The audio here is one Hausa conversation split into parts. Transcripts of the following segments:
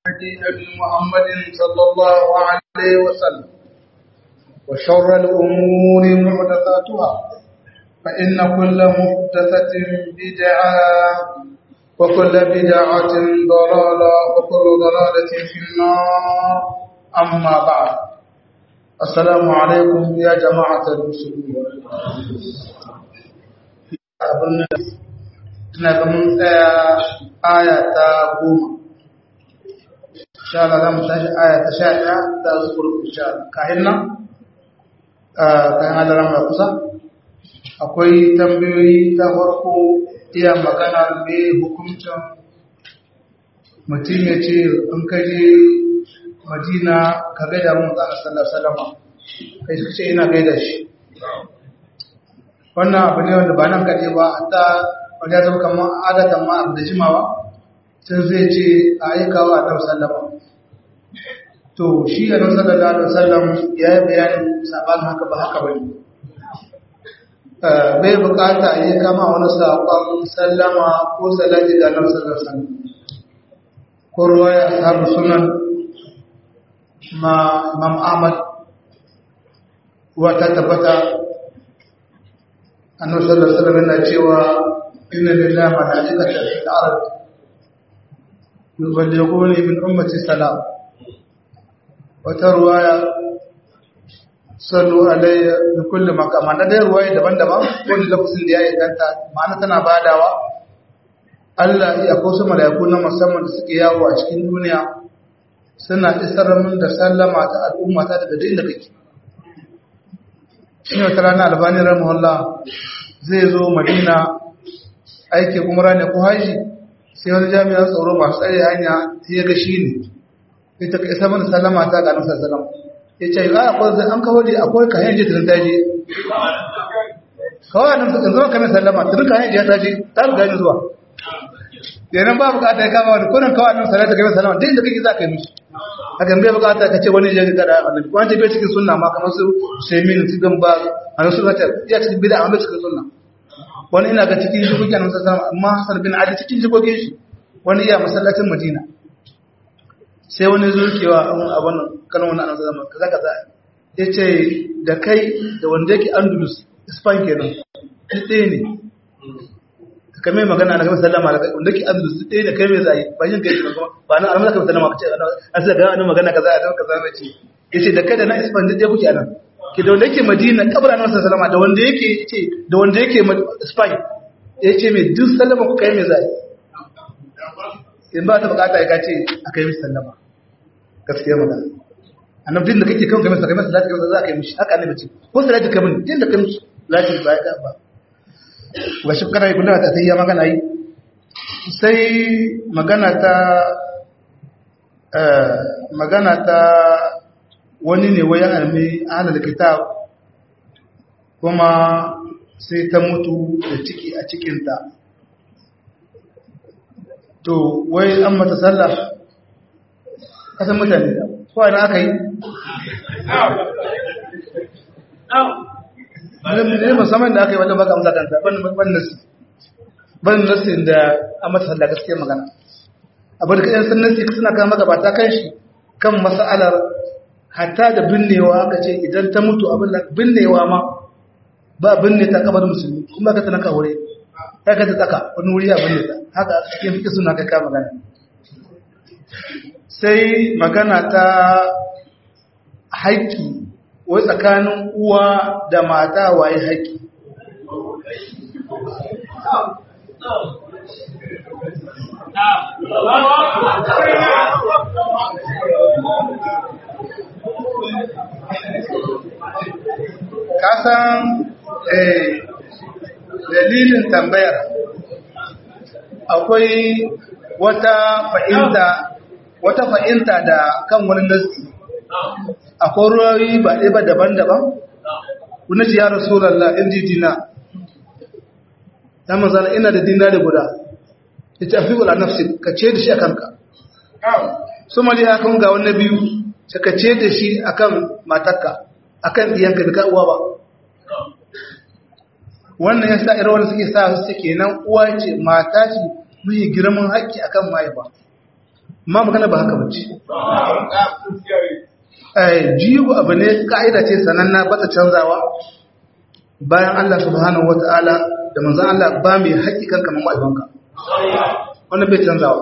نبي محمد صلى الله عليه وسلم وشر الأمور محدثاتها فإن كل محدثة بدعة وكل بدعة ضلالة وكل ضلالة في النار أما بعد السلام عليكم يا جماعة المسلمين na ga mun tsaya aya ta goma sha Allah za mu tashi aya ta sha ɗaya ta zuwa sha kayan nan kayan hadarar mai kusa akwai tambayoyi ta farko iya magana mai hukuncin mutum ya ce in kaje madina ka gaida mun tsara sallar salama kai suka ce ina gaida shi wannan abu ne wanda ba nan kaɗe ba hatta wanda ya zama kamar adatan ma abu da jimawa sun zai ce a aika wa ɗan sallama to shi a nan sallallahu alaihi wasallam ya yi bayanin saban haka ba haka ba ne bai bukata ya kama wani saƙon sallama ko salati ga nan sallallahu alaihi ko ruwa ya samu sunan ma imam ahmad wata tabbata annabi sallallahu alaihi wasallam yana cewa inna lillahi malaikatan fil ard yuballighuni min ummati salam wata ruwaya sallu alayya bi kulli maqam na dai ruwaya daban-daban wanda lafazin da ya inganta ma'ana tana badawa Allah ya ko su malaiku na musamman da suke yawo a cikin duniya suna isar min da sallama ta al'umma ta daga duk inda kake shi wata rana albani rahimahullah zai zo madina aikin umra ne ko haji sai wani jami'an tsaro masu tsare hanya sai ya ga shi ne ita ka isa mana sallama ta ga nasa sallam ya ce a akwai an kawo da akwai kayan je tun daji kawai nan suka zama kamar sallama tun kayan je ta je ta riga ni zuwa yanan ba bukata ya kama wani kunan kawai nan salata kamar sallama duk inda kake za ka yi mishi haka bai bukata ka ce wani jirgin kada a nan wani bai cikin sunna ma kamar su shemin su gan ba a nan sunna ta iya cikin bida a cikin sunna wani ina ga cikin jikokin nan sallama amma hasan bin ali cikin jikokin shi wani iya masallacin madina sai wani zukewa abin kanon wani anasa zama kaza kaza ya ce da kai da wanda yake andalus ispan kenan ɗaya ne ka mai magana na gaba sallama da wanda yake andalus ɗaya da kai mai zai ba yin kai ba na almasa ka sallama ka ce a sai ga wani magana kaza a kaza mai ce ya ce da kai da na ispan duk ɗaya kuke a nan ke da wanda yake madina kabar annabi sallama da wanda yake ce da wanda yake ispan ya ce mai duk sallama ku kai mai zai in ba ta bukata ya ce aka yi sallama gaskiya magana annabi din da kake kan kamar kamar salati kamar za ka yi mishi haka annabi ce ko salati kamar din da kan salati ba ya ba wa shi kana yi kullum ta tayya magana yi sai magana ta magana ta wani ne wayan almi ahlul kitab kuma sai ta mutu da ciki a cikinta to wai an mata sallah kasan mutane da kowa na aka yi ne musamman da aka yi wajen baka amsa kanta ban nasi ban nasi da an mata sallah gaskiya magana abu da kayan sun nasi suna kan magabata kan shi kan mas'alar hatta da binnewa aka ce idan ta mutu abin da binnewa ma ba binne ta kabar musulmi kuma ka tana kawure ta ka ta tsaka wani wuri a binne ta haka cikin fiƙi suna kai ka magana sai magana ta haƙƙi wai tsakanin uwa da mata waye haƙƙi kasan dalilin tambayar akwai wata fahimta wata fahimta da kan wani nasi akwai ruwayoyi ba ɗaya ba daban-daban kuna ji ya rasulallah in ji dina ta manzana ina da dina da guda ya ce afi wula nafsi ka ce da shi a kanka su mali ya kan ga wani biyu sai ka ce da shi a kan matakka a kan ɗiyanka da uwa ba wannan ya sa irin wani suke sa su suke nan uwa ce mata ce mai girman haƙƙi akan mahaifa ma magana ba haka bace eh jigo abu ne ka'ida ce sananna ba ta canzawa bayan Allah subhanahu wata'ala da manzon Allah ba mai hakikan kamar ma'aikanka wannan bai canzawa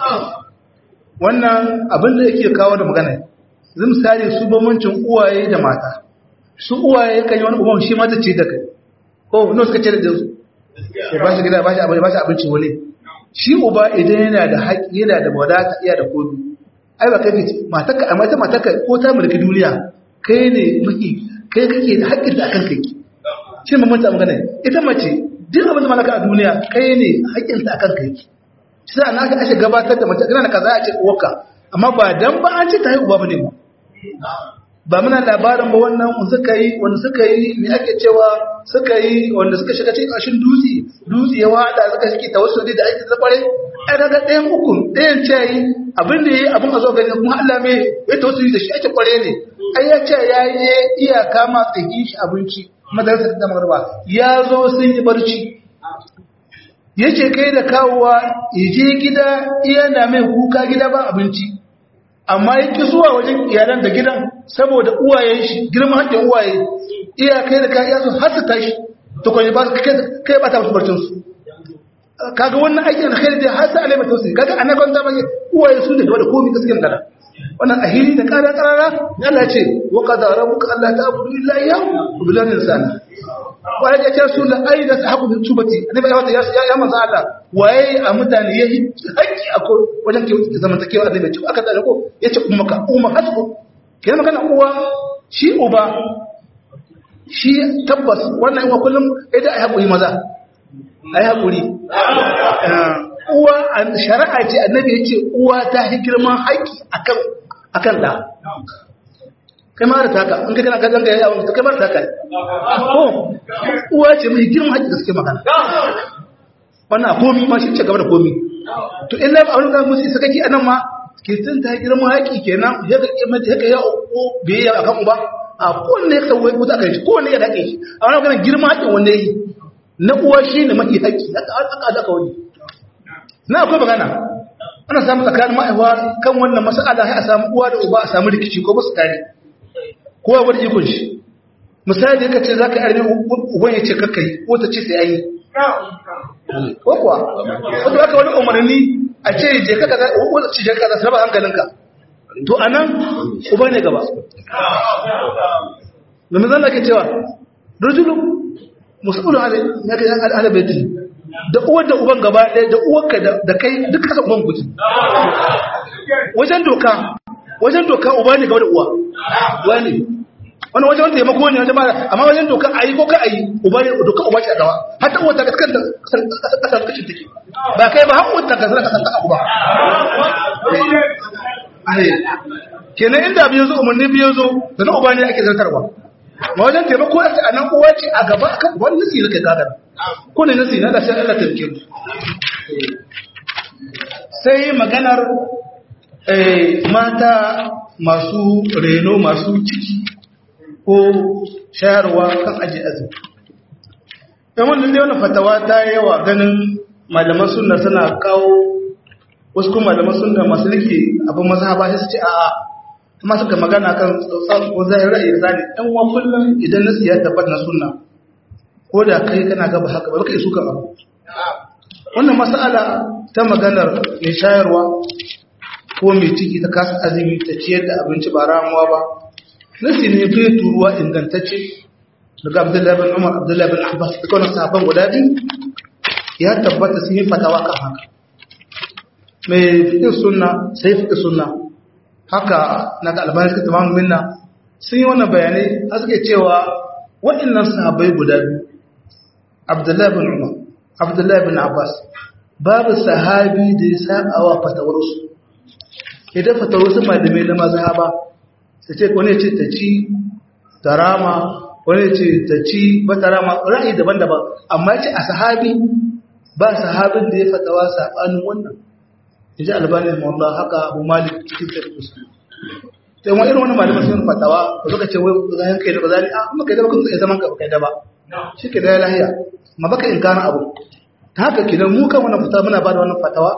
wannan abin da yake kawo da magana zai misali su bambancin uwaye da mata su uwaye kan yi wani uban shi mata ce da kai ko no suka ce da jinsu ba shi gida ba shi abinci ba shi abinci wani shi uba idan yana da haƙi yana da wadata iya da kodu ai ba kai fice matarka amma ita matarka ko ta mulki duniya kai ne maki kai kake da haƙƙin da akan kai shi mun manta magana ita mace duk abin da malaka a duniya kai ne haƙƙin ta akan kai shi sai ana aka gabatar da mace kana kaza a ce uwarka amma ba dan ba an ce ta haihu ba bane ba ba muna labarin ba wannan suka yi wanda suka yi me ake cewa suka yi wanda suka shiga cikin ƙashin dutse dutse ya wada suka shige tawassuli da ake zakware ai daga ɗayan ukun ɗayan ce yi abin da yayi abin a zo gani kuma Allah me ya tawassuli da shi ake kware ne ai ya ce ya yi iyaka ma tsaki shi abinci madarasa ta magarba ya zo sun yi barci yace kai da kawowa je gida iya na mai kuka gida ba abinci amma yake zuwa wajen iyalan da gidan saboda uwayen shi girman haƙƙin uwaye iya kai da kai yaso har su tashi to kai ba kai ba ta musu barcin su kaga wannan aikin da kai da har sai alai mata su kaga annaban da bai uwaye su da da komai gaskiyar gada wannan ahili da ƙara ƙarara Allah ce wa qadara rabbuka alla ta'budu illa iyyahu wa bil insani wa ya ce su la aida sahabu bin tubati annabi ya wata ya manzo Allah waye a mutane yayi haƙƙi a ko wajen ke zamantakewa da bai aka tsare ko yace ummaka umma hasbu kenan magana uwa shi uba shi tabbas wannan wa kullum idan ai hakuri maza ai hakuri uwa shari'a ce annabi yace uwa ta hi girman haƙƙi akan akan da kai ma da taka in kai kana ka zanga yayin kai ma da taka ko uwa ce mai girman haƙƙi da suke magana wannan komi ma shi ce gaba da komi to illa ba wani zan musu sakaki anan ma ke tun ta girman haƙƙi kenan ya ga kimanta ya ga ya biyayya akan uba a kowanne ya sauwai ko ta kai kowanne ya dake shi a wani ganin girman haƙƙin wanda yi na uwa shi ne mafi haƙƙi haka aka aka wani na akwai magana ana samu tsakanin ma'aiwa kan wannan mas'ala sai a samu uwa da uba a samu rikici ko ba su tare kowa wani ikon shi misali da ka ce za ka yi arme uban ya ce kakka yi ko ta ce sai an yi ko kuwa wato aka wani umarni a ce je ka kaza ko ce je ka kaza sarba hankalinka to anan uba ne gaba domin zan ke cewa rajulun musulun ala baiti da uwar da uban gaba ɗaya da uwarka da kai duk kasa uban guji wajen doka wajen doka uba ne gaba da uwa wani wani wajen wanda taimako ne wajen mara amma wajen doka a yi ko ka a yi uba ne doka uba ce a gaba hatta uwa ta kasar kasar kashin take ba kai ba haƙuwar ta kasar kasar ta ba kenan inda biyu zo umarni biyu zo da na uba ne ake zartarwa ma wajen taimako a a nan uwa ce a gaba akan wani nasi na kai gagar ko ne nasi na da sai Allah tarke mu sai maganar mata masu reno masu ciki ko shayarwa kan aji azumi ɗan wannan dai wannan fatawa ta yawa ganin malaman sunna suna kawo wasu kuma malaman sunna masu rike abin mazhaba sai su ce a'a kuma suka magana kan tsautsar ko zai ra'ayi zane ɗan wa kullum idan nasu ya tabbata na sunna ko da kai kana gaba haka ba ka yi sukan abu wannan mas'ala ta maganar mai shayarwa ko mai ciki ta kasa azumi ta ciyar da abinci ba ramuwa ba nasi ne bai turuwa ingantacce daga abdullahi bin umar abdullahi bin abbas da kawai sahabban guda biyu ya tabbata sun yi fatawa kan haka mai fiƙin sunna sai fiƙin sunna haka na ga albani suka tamamu minna sun yi wannan bayanai a suke cewa waɗannan sahabbai guda biyu abdullahi bin umar abdullahi bin abbas babu sahabi da ya saba wa fatawarsu idan fatawarsu malamai na mazhaba ta ce wani ce ta ci ta rama wani ce ta ci ba ta rama ra'ayi daban-daban amma ce a sahabi ba sahabin da ya fatawa saɓanin wannan ya ji albanin mawalla haka abu malik cikin sarkus ta yi irin wani malamin sun fatawa ba suka ce wai zayen kai da ba zari a kuma kai da ba ya zaman ka kai da ba shi ke da ya lahiya ma baka in gane abu ta haka kidan mu kan wannan fatawa muna ba da wannan fatawa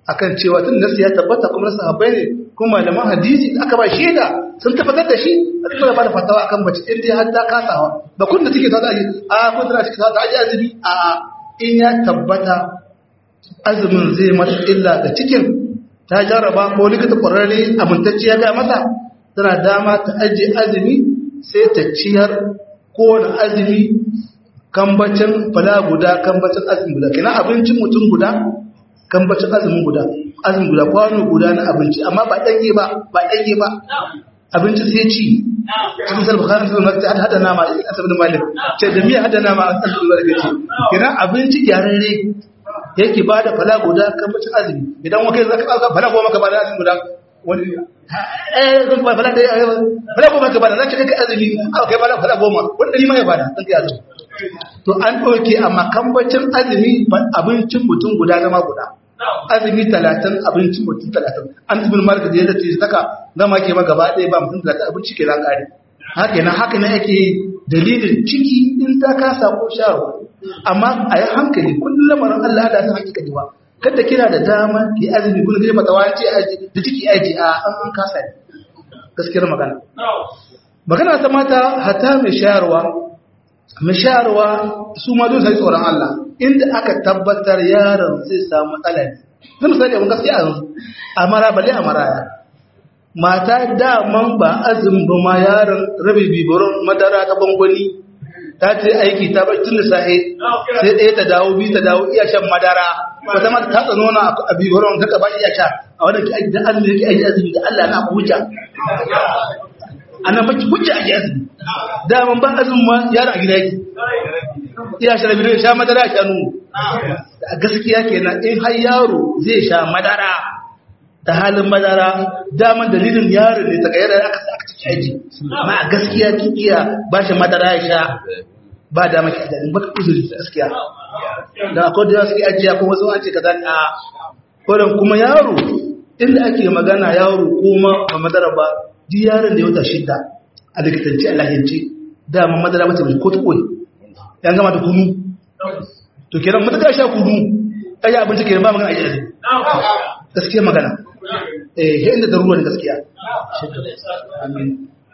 akan cewa tun nasu ya tabbata kuma nasu habai ne kuma malaman hadisi da aka ba shaida sun tabbatar da shi a cikin da ba da fatawa akan mace in dai har ta kasawa ba kun da take ta aji a kun tana cikin ta aji azumi a in ya tabbata azumin zai mata illa ga cikin ta jarraba ko likita kwararre amintacce ya ga mata tana dama ta ajiye azumi sai ta ciyar kowane azumi kambacin fala guda kambacin azumi guda kina abincin mutum guda kambacin azumin guda azumin guda kwano guda na abinci amma ba ɗanye ba ba ɗanye ba abinci sai ci cikin salbu kan salbu mata hada hada nama a asabin malik ce da miya hada nama a asabin malik ce kina abinci gyararre yake ba da fala guda kambacin azumi idan wakai zaka ɗauka fala goma ka ba da azumi guda wani eh zan ba fala da fala goma ka ba da zaka kai azumi aka kai fala fala goma wani ɗari ma ya bada zan kai azumi to an ɗauke a makambacin azumi abincin mutum guda zama guda azumi talatin abincin mutum talatin an tubin marka da yadda ce saka gama ke ma gaba ɗaya ba mutum talatin abinci ke ƙare haka yana haka na ake dalilin ciki in ta kasa ko shawarwa amma a yi hankali kullum lamarin Allah da ta hakika ba kada kina da dama ki azumi kullum kike mata wace aji da ciki aji a an an kasa ne gaskiyar magana magana ta mata hata mai shayarwa mai shayarwa su ma dole sai tsoron Allah inda aka tabbatar yaron zai samu matsala ne zai misali abin gaskiya yanzu a mara bale a maraya mata daman ba azumin ba ma yaron rabi bibirin madara ta bangwani ta ce aiki ta bai tun da sahe sai ɗaya ta dawo biyu ta dawo iya shan madara wata mata ta tsano na a bibirin ta ba iya sha a wadda ki aiki da azumi yake aiki azumi da Allah na ku hujja ana maki hujja aiki azumi daman ba azumin ma yaron a gida yake iya sha rabi sha madara sha nunu a gaskiya kenan in har yaro zai sha madara ta halin madara daman dalilin yaron ne ta ga yadda aka aka ci aji amma a gaskiya ki iya ba shi madara ya sha ba da maki da baka uzuri gaskiya da akwai da suke ajiya kuma wasu an ce kaza a kodan kuma yaro inda ake magana yaro kuma ba madara ba duk yaron da ya wata shida a likitanci a lahiyance dama madara mace mai ko ta koyi yan gama da kunu to kenan mutaka sha kunu ai abinci kenan ba magana a yanzu gaskiya magana eh inda da ruwan gaskiya amin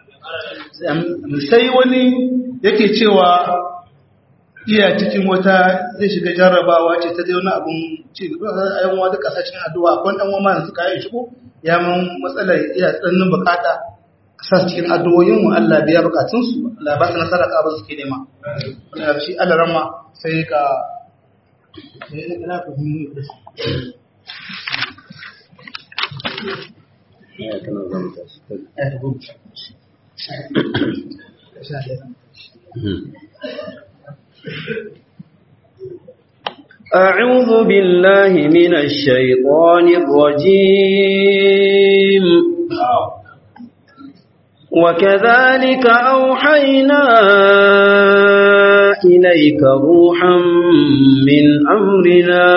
sai wani yake cewa iya cikin wata zai shiga jarrabawa ce ta wani abun ci a yan wata kasashen addu'a akwai dan wama yanzu kayan shigo ya mun matsalar iya tsannin bukata sa cikin addu'o'in mu Allah biya bukatun su Allah ba su nasara ka ba suke nema wannan shi Allah ramma sai ka ne kana ka أعوذ بالله من الشيطان الرجيم وكذلك أوحينا إليك روحا من أمرنا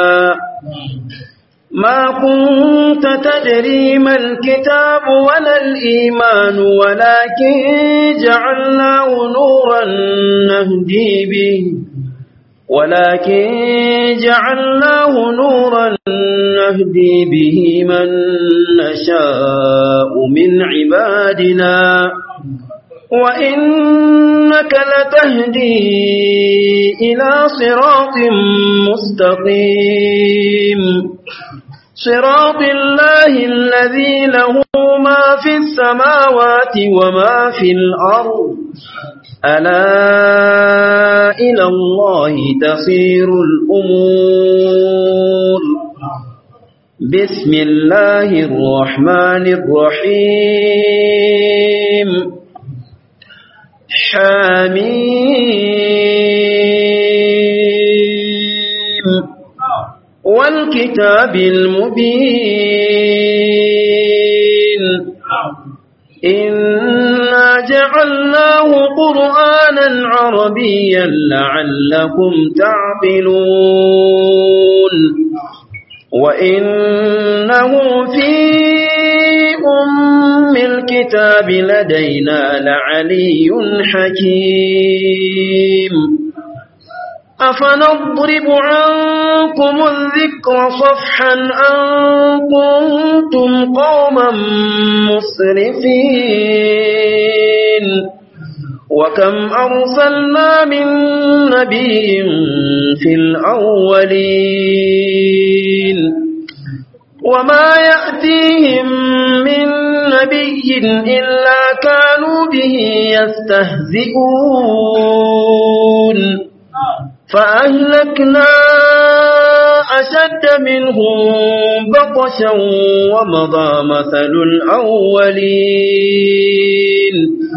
ما كنت تدري ما الكتاب ولا الإيمان ولكن جعلناه نورا نهدي به ولكن جعلناه نورا نهدي به من نشاء من عبادنا وإنك لتهدي إلى صراط مستقيم صراط الله الذي له ما في السماوات وما في الأرض ألا إلى الله تصير الأمور بسم الله الرحمن الرحيم حميم والكتاب المبين إنا جعلناه قرآنا عربيا لعلكم تعقلون وإنه في أم الكتاب لدينا لعلي حكيم أفنضرب عنكم الذكر صفحا أن كنتم قوما مسرفين وكم أرسلنا من نبي في الأولين وما يأتيهم من نبي إلا كانوا به يستهزئون فأهلكنا أشد منهم بطشا ومضى مثل الأولين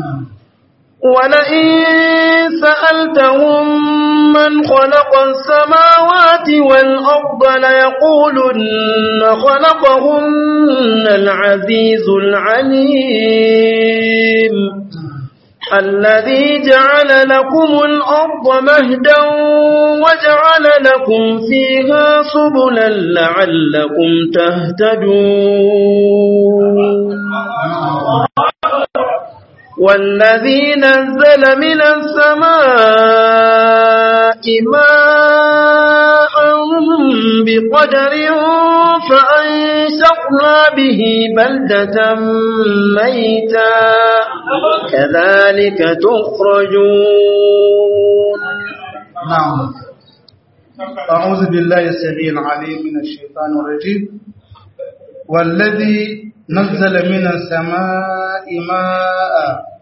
ولئن سألتهم من خلق السماوات والأرض ليقولن خلقهن العزيز العليم الذي جعل لكم الأرض مهدا وجعل لكم فيها سبلا لعلكم تهتدون والذي نزل من السماء ماء بقدر فأنشقنا به بلدة ميتا كذلك تخرجون نعم أعوذ بالله السميع العليم من الشيطان الرجيم والذي نزل من السماء ماء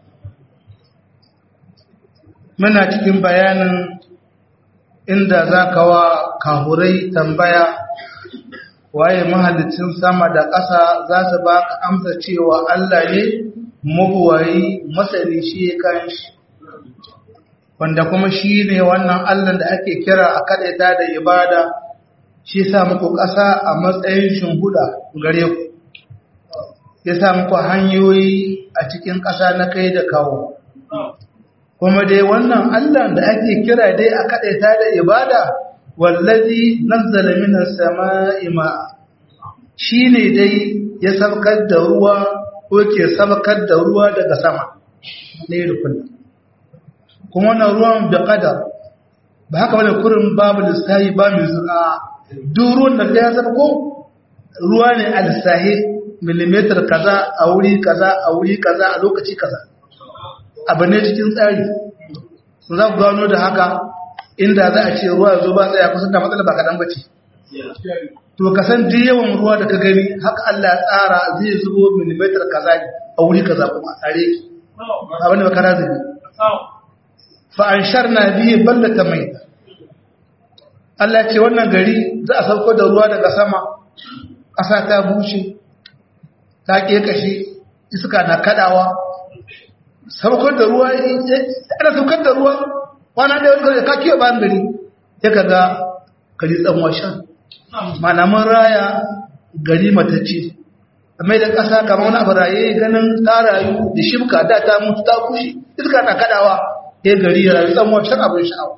muna cikin bayanin inda za ka wa kahurai tambaya waye mahalicin sama da ƙasa za su ba ka amsa cewa Allah ne mabuwayi masani shi kan shi wanda kuma shi ne wannan Allah da ake kira a kaɗaita da ibada shi sa muku ƙasa a matsayin shimbuda gare ku ya sa muku hanyoyi a cikin ƙasa na kai da kawo kuma dai wannan Allah da ake kira dai a kaɗaita da ibada wallazi nazzala minas sama'i ma shine dai ya sabkar da ruwa ko ke sabkar da ruwa daga sama ne da kullum kuma wannan ruwan da qadar ba haka bane kurin babu lissahi ba mai zuwa duk ruwan da ya sabko ruwa ne a lissahi millimeter kaza a wuri kaza a wuri kaza a lokaci kaza abu ne cikin tsari za ku gano da haka inda za a ce ruwa zo ba tsaya kusan da matsala ba kaɗan bace to ka san duk yawan ruwa da ka gani haka Allah ya tsara zai zubo millimeter kaza ne a wuri kaza kuma a tsare ki abin da bakara zai fa an sharna bihi ballata mai Allah ce wannan gari za a sauko da ruwa daga sama ƙasa ta bushe ta ƙeƙashe iska na kaɗawa saukar da ruwa ana saukar da ruwa kwana da wani ka kiyo bayan gari ya ka ga gari tsanwa shan mana mun raya gari matacce mai da ƙasa kamar wani abu raye ganin ta rayu da shibka da ta mutu ta kushe iska na kaɗawa ya gari ya rayu tsanwa shan abin sha'awa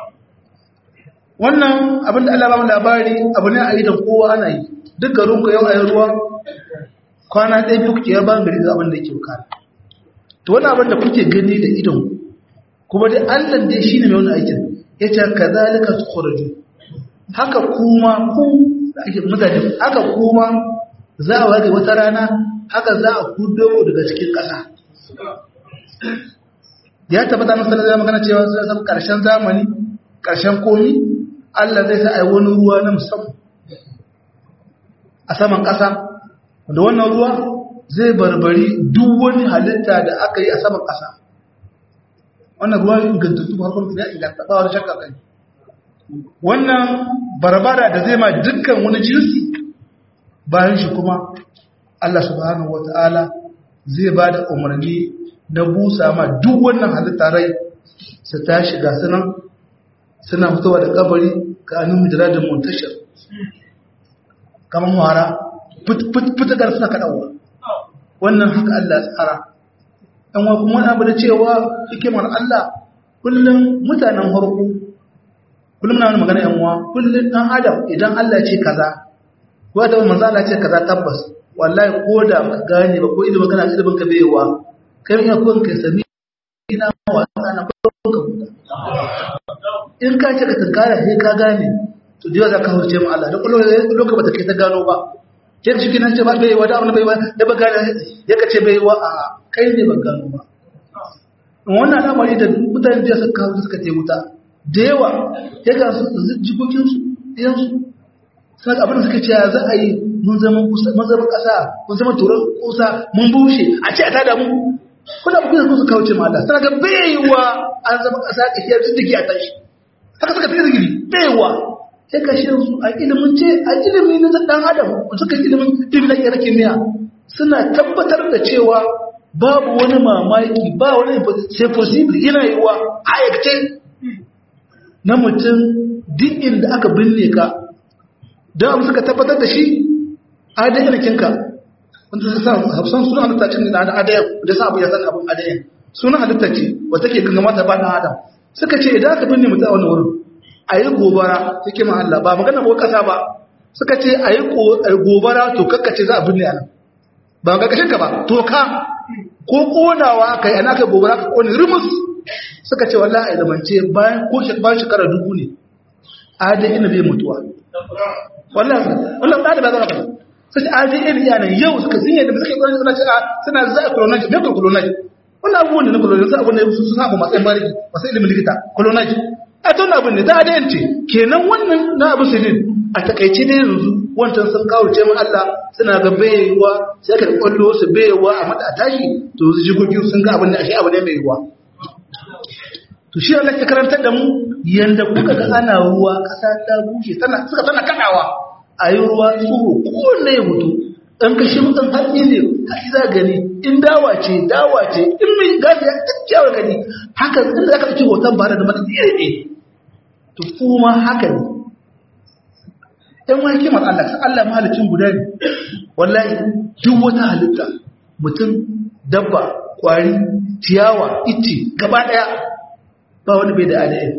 wannan abin da Allah ba mu labari abu ne a idan kowa ana yi duk garin ku yau a yi ruwa kwana ɗaya biyu kuke yaban gari da abin da ke bukata to wani abin da kuke gani da idon kuma dai Allah dai shine mai wani aikin yace kazalika tukhraju haka kuma ku ake mutane haka kuma za a wage wata rana haka za a kudo ku daga cikin ƙasa ya tabbata na sallallahu alaihi magana cewa sai san karshen zamani karshen komi Allah zai sa ai wani ruwa na musamman a saman ƙasa da wannan ruwa zai barbari duk wani halitta da aka yi a saman ƙasa wannan ruwa ingantattu farkon ya inganta ba wani shakka kai wannan barbara da zai ma dukkan wani jinsi bayan shi kuma Allah subhanahu wata'ala zai ba da umarni na busa ma duk wannan halitta rai su tashi ga sunan suna fitowa da kabari ka anu da muntashir kamar wara fitakar suna kaɗawa wannan haka Allah tsara ɗan wa kuma abu da cewa hikimar Allah kullum mutanen harku kullum na wani magana yan wa kullum ɗan adam idan Allah ce kaza ko da manzo Allah ce kaza tabbas wallahi ko da ka gane ba ko ilimin kana ilimin ka bayewa kai ina kun kai sami ina wa ana ko ka huta in ka ce ka tunkara sai ka gane to da za ka hurce mu Allah da lokacin ba ta kai ta gano ba sai shi kinan ce ba bai wa da abin bai ba da ba gane ya kace bai wa a kai ne ban gano ba wannan al'amari da mutane da suka kawo suka ce wuta da yawa ya ga su jikokin su ɗayan su sai abin da suka ce za a yi mun zama mun zama ƙasa mun zama turan kusa mun bushe a ce a tada mu kuna ku da su kauce ma Allah sai ga baiwa an zama ƙasa ka shiyar jiki a tashi haka suka fi zikiri baiwa sai ka shi su a ilimin ce a ilimi na dan adam suka ilimin ilimin na kira kimiyya suna tabbatar da cewa babu wani mamaki ba wani sai possible yana yiwa a aikace na mutum duk inda aka binne ka don suka tabbatar da shi a da yanakinka wanda su sa hafsan suna halitta cikin da adayan da sa abu ya san abin adayan suna halitta ce wata ke gangama ta ba na adam suka ce idan aka binne mutum a wani wurin a yi gobara suke ma Allah ba magana ko kasa ba suka ce a yi gobara to kakkace za a binne a nan ba ga kashin ka ba to ka ko konawa aka yi ana kai gobara ka kone rimus suka ce wallahi a ilimance bayan ko bayan shekara dubu ne a da ina bai mutuwa wallahi wallahi da ba za ka sai a da ina yana yau suka sun yadda suka yi suna cewa suna za a colonize me ko colonize wannan abubuwan da na colonize abubuwan da su suna ba matsayin bariki masu ilimin likita colonize a tun abin da ta adayance kenan wannan na abu sinin a takaice ne yanzu wancan sun kawo ce mu Allah suna ga bayewa sai ka kwallo su bayewa a mata a tashi to su jigogin sun ga abin da ashe abu ne mai yiwa to shi Allah ke karantar da mu yanda kuka ga ana ruwa kasa ta bushe tana suka tana kadawa a yi ruwa tsoro kowanne ya mutu dan kashi mutum hatsi ne hatsi za gani in dawa ce dawa ce in mai gasi ya kyakkyawar gani haka inda za ka ɗauki hoton ba da mata iri ne to kuma haka ne ɗan wani kimar Allah ta Allah mahalicin guda ne wallahi duk wata halitta mutum dabba kwari ciyawa ice gaba ɗaya ba wani bai da adayin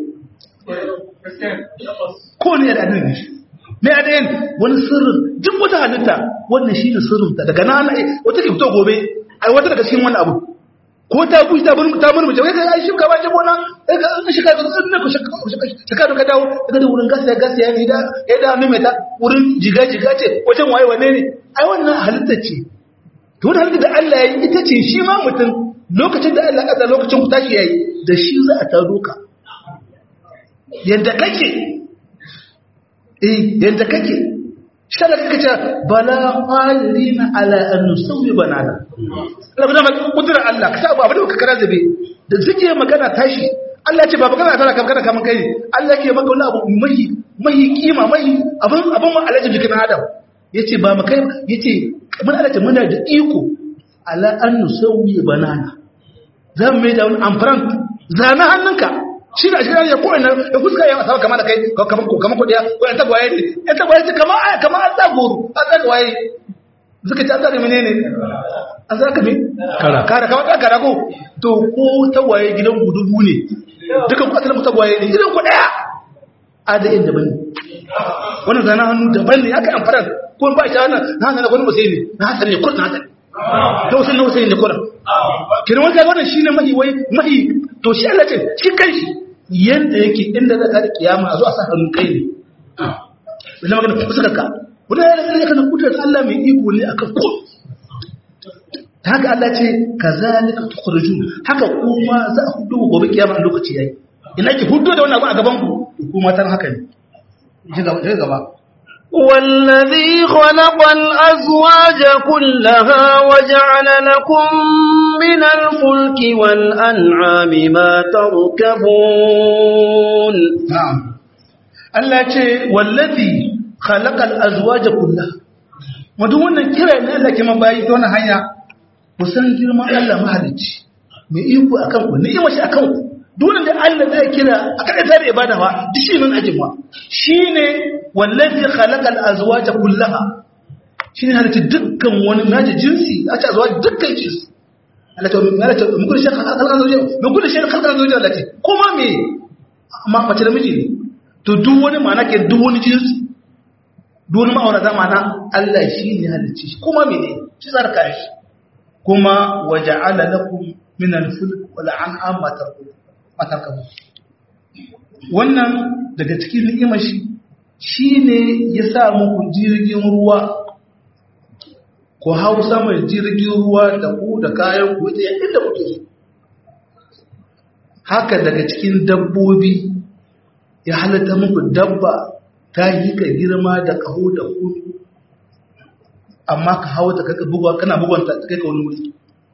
ko ne da adayin ne me adayin wani sirrin duk wata halitta wannan shi ne sirrinta daga nan wata ke fito gobe ai wata daga cikin wani abu ko ta bushi ta burmu ta burmu wai kai shi ka ba je bona kai ka shi ka ga sun ne ko shi ka ka dawo daga da wurin gasa gasa ya ni da ya da mai ta wurin jiga jiga ce wajen waye wane ne ai wannan halitta ce to da halitta da Allah ya yi ita ce shi ma mutum lokacin da Allah ya lokacin ku tashi yayi da shi za a taro ka yadda kake eh yadda kake shi da kake cewa bala qalina ala an nusawi banana Allah ba kudura Allah ka sa abu da ka kara zabe da zike magana tashi Allah ce ba magana tana kamar kaman kai Allah ke maka wani abu mai mai kima mai abin abin mu alaji jikin Adam yace ba mu kai yace mun alaji muna da iko ala an nusawi banana zan mai da wani amfaran zana hannunka shi da shi ya ko ina ya fuska ya asaba kamar da kai kamar ko kamar kodiya ko ya tagwaye ne ya tagwaye ce kamar aya kamar an tsagoro an tsagwaye suka ci an tsare menene an zaka me kara kara kamar ta kara ko to ko tagwaye gidan gudubu ne dukan ku asalin tagwaye ne gidan ku daya adayin daban ne wannan zana hannu daban ne aka amfara ko ba shi wannan na hasan wani musai ne na hasan ne kurna hasan to sun na musai ne kurna kiran wannan wannan shine mahi wai mahi to shi Allah ce shi kanshi yanda yake inda za ka da kiyama a zo a sa hannun kai ne wannan magana fuskar ka wannan yana ganin kana kudrar Allah mai iko ne akan ko ta haka Allah ce kazalika tukhrujun haka kuma za a hudu gobe kiyama lokaci yayi ina ki hudu da wannan abu a gaban ku kuma tan haka ne ji gaba ji gaba والذي خلق الأزواج كلها وجعل لكم من الفلك والأنعام ما تركبون na'am Allah ce wallazi khalaqal azwaja kullaha wato wannan kira ne Allah ke mabayi ta wannan hanya ku san girman Allah mahalicci mai iko akan ku ni'ima shi akan ku duk wanda Allah zai kira a kada ta da ibada fa duk shi nan ajin ma shine wallazi khalaqal azwaja kullaha shine halitta dukkan wani naji jinsi a ce azwaja dukkan jinsi Allah ta Allah ta mun kullu shi khalaqal azwaja mun kullu shi khalaqal azwaja Allah ce kuma me amma mace da miji ne to duk wani ma'ana ke duk wani jinsi duk wani ma'aurata ma'ana Allah shi ne halicci shi kuma mene shi tsarka shi kuma waja'ala lakum min al-fulk wal an'am matarkabu wannan daga cikin ni'imar shi shine ya sa muku jirgin ruwa ku hau saman jirgin ruwa da ku da kayan ku da inda kuke so haka daga cikin dabbobi ya halatta muku dabba ta yi ka girma da kaho da kunu amma ka hau ta kaka bugwa kana bugwanta ta kai ka wani wuri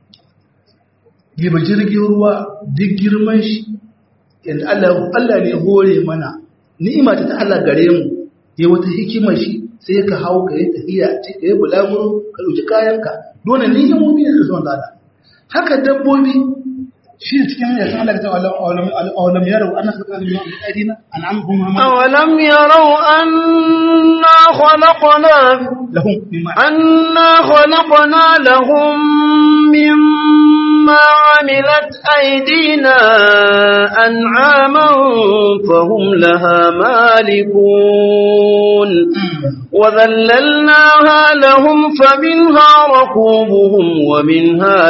giba jirgin ruwa duk girman shi yadda Allah Allah ne hore mana ni'ima ta Allah gare mu ya wata hikimar shi sai ka hau ka yi tafiya ce ka yi bulaguro ka ɗauki kayanka dole ni'imomi ne da zuwan zada haka dabbobi shi ne cikin ya san Allah ta awalam yarau anna khalaqna min aydina an'amuhum أولم يروا أنا خلقنا lahum mimma أنا خلقنا لهم مما عملت أيدينا أنعاما فهم لها مالكون وذللناها لهم فمنها ركوبهم ومنها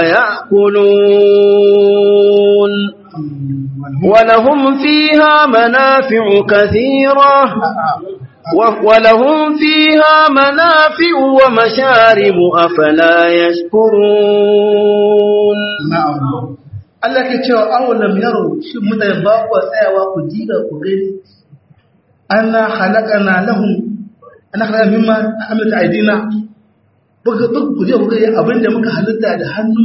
يأكلون ولهم فيها منافع كثيرة و- ولهم فيها منافع ومشارب أفلا يشكرون na'am Allah ke cewa awalam yaro shi mutane ba ku tsayawa ku jiga ku gani anna khalaqana lahum ana khalaqana mimma amilat aydina buga duk ku je ku ga abinda muka halitta da hannu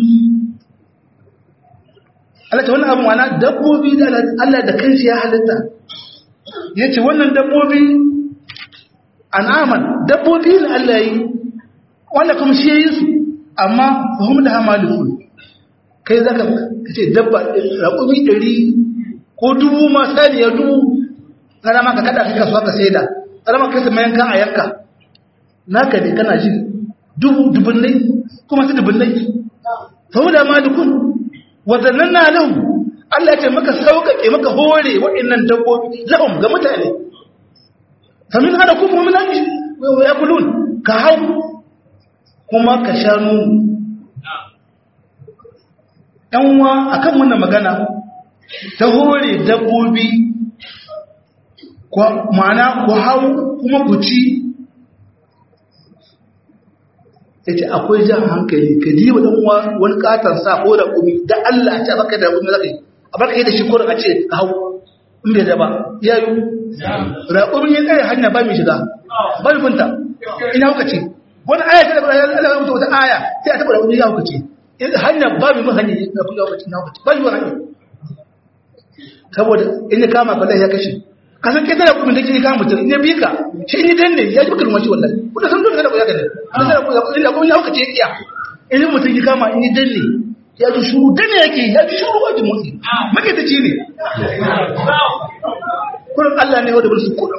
Allah ta wannan abu mana dabbobi da Allah da kanshi ya halitta yace wannan dabbobi an'aman dabbobi ne Allah yi wanda kuma shi yayin su amma fahim da hamalifun kai za ka ce dabba raƙumi ɗari ko dubu ma saniya dubu tsara maka kada ka kasuwa ka saida tsara maka kasa mayanka a yanka naka ne kana ji dubu dubunnai kuma su dubunnai sau da malikun wadannan na lahu Allah ya ce maka sauƙaƙe maka hore waɗannan dabbobi lahum ga mutane famin hada kuma min hanji ya kulun ka hau kuma ka sha nono ‘yanwa a kan wannan magana ta hore dabbobi ma'ana ku hau kuma ku ci ya ce akwai jan hankali ka ji wa ɗanwa wani ƙatar sa ko da kumi da Allah ce a baka da kumi zaka yi a baka yi da shi kurin a ce ka hau in bai da ba ya yi raƙumin ya tsaye hanya ba mai shiga ba mai funta ina hauka ce wani aya ta da Allah ya rubuta wata aya sai a taɓa raƙumin ya hauka ce hanya ba mai mun hanyar da kuma lokacin na lokaci ba yi wa hanyar saboda in ya kama balai ya kashe kasan kai tana kuma da ke kama mutum in ya bi ka shi in yi danne ya ji baka rumaci wallahi kuma san dole kada ku ya gane kuma sai ku ya kuma ya hukace iya in yi mutum ya kama in yi danne ya ji shuru danne yake ya ji shuru wajen motsi magataci ne kurin Allah ne wanda bar su kudin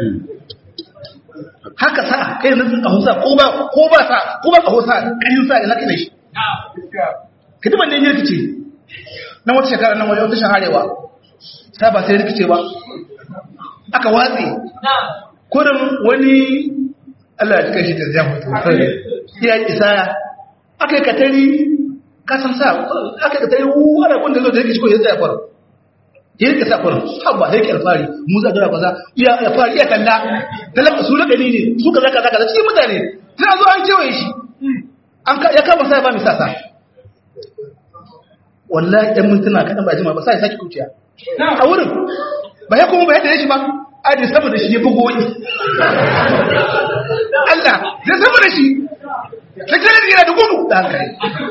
haka sa kai yanzu a hausa ko ba ko ba sa ko ba a hausa karin sa ina kana shi hidiman da ya rikice na wata shekara nan wajen wata shaharewa ta ba sai rikice ba aka watse kurin wani Allah ya cika shi ta zama ya yi isaya aka yi katari kasan sa aka yi katari wani kunda zo da rikici ko ya tsaya fara ya rike sa fara haba sai ki alfari mu za gara kaza iya alfari iya kalla talaka su lakani ne su kaza kaza kaza cikin mutane sai zo an kewaye shi an ya kama sai ba mi sasa wallahi ɗan mintuna kaɗan ba jima ba sai sake kuciya a wurin ba ya kuma ba yadda ya shi ba aji sama da shi ya bugo wani Allah ya sama da shi ta kare da yana da gudu da hankali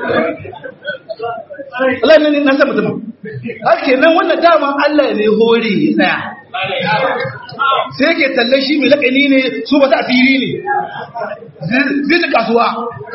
Allah ne na sama mutum haka nan wannan dama Allah ne hore ya tsaya sai ke talle shi mai lakani ne su ba ta asiri ne zai ta kasuwa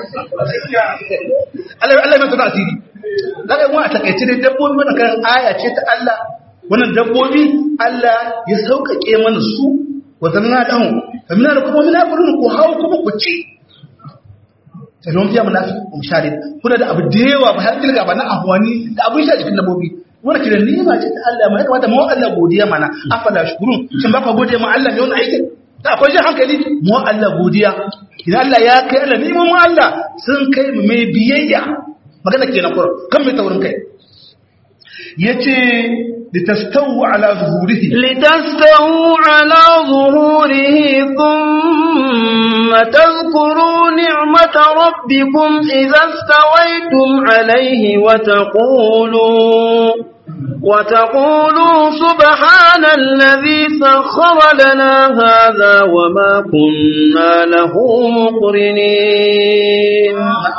Allah mai tuna asiri daga yi a takaice dai dabbobi wannan kan aya ce ta Allah wannan dabbobi Allah ya sauƙaƙe mana su wata na ɗan famina da kuma mina gudun ku hau kuma ku ci sannan fiya mana fi share kuna da abu da yawa ba har kilga ba na ahwani da abin sha cikin dabbobi wanda kiran nima ce ta Allah mai kamata mu Allah godiya mana afala shukurun shin ba ka godiya ma Allah ne wannan aikin da akwai jin hankali mu Allah godiya idan Allah ya kai Allah neman mu Allah sun kai mu mai biyayya magana kenan kur kan mai taurin kai yace litastawu ala zuhurihi لتستووا على ظهوره ثم تذكروا نعمة ربكم إذا استويتم عليه وتقولوا وتقولوا سبحان الذي سخر لنا هذا وما كنا له مقرنين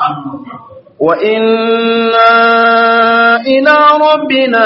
وإنا إلى ربنا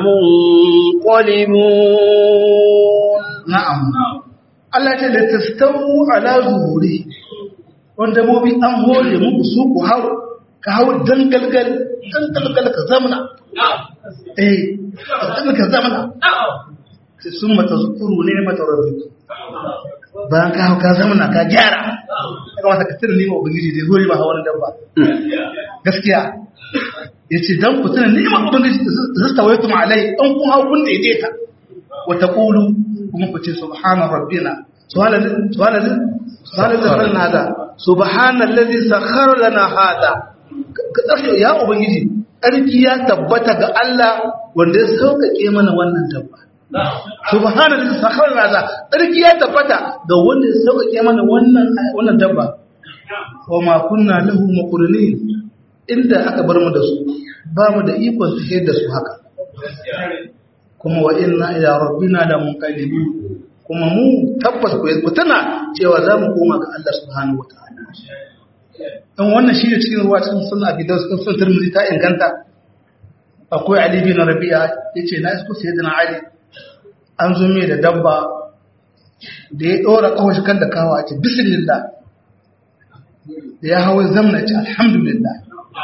لمنقلبون na'am Allah ce litastawu ala zuhuri wanda mu bi an hore mu su ku hau ka hau dangalgal dangalgal ka zamana eh dan ka zamana sai sun mata zukuru ne mata rabbi bayan ka hau ka zamana ka gyara ya kamata ka tuna nima ubangiji da hore ba hawan dabba gaskiya yace dan ku tuna nima ubangiji da stawaitum alai dan kun hau kun daidaita wa taqulu kuma ku ce subhana rabbina subhanallahi subhanallahi hada subhanallazi sakhara lana hada ya ubangiji ƙarfi ya tabbata ga Allah wanda ya sauƙaƙe mana wannan dabba subhanallahi sakhara lana ƙarfi ya tabbata ga wanda ya sauƙaƙe mana wannan wannan dabba wa ma kunna lahu muqrinin inda aka bar mu da su ba mu da ikon tafiyar da su haka kuma wa inna ila rabbina la munqalibun kuma mu tabbas ku tana cewa za mu koma ga Allah subhanahu wataala dan wannan shi ne cikin ruwa cikin sunna abi dawud cikin sunan tirmidhi ta inganta akwai ali bin rabi'a yace na isko sayyidina ali an zo mai da dabba da ya dora kawashi kan da kawa ce bismillah da ya hawo zamna ce alhamdulillah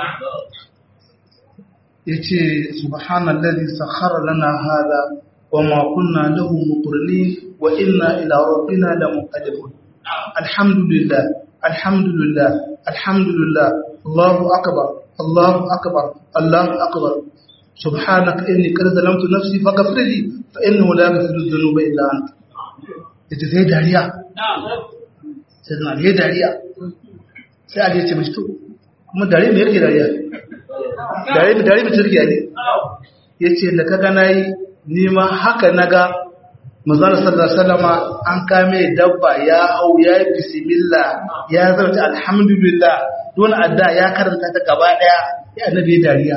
yace subhanallazi sakhara lana hada wama kunna lahu muqrinin wa inna ila rabbina lamunqalibun alhamdulillah alhamdulillah alhamdulillah allahu akbar allahu akbar allahu akbar subhanaka inni qad zalamtu nafsi faghfir li fa innahu la yaghfiru dhunuba illa anta yace sai dariya sai na yi dariya sai ali ya ce mishi to kuma dariya me yake dariya dare da dare mutum ne ya ce da kaga na yi nima haka na ga mazana sallar salama an kame dabba ya hau ya yi bisimillah ya zarta alhamdulillah don adda ya karanta ta gaba daya ya annabi dariya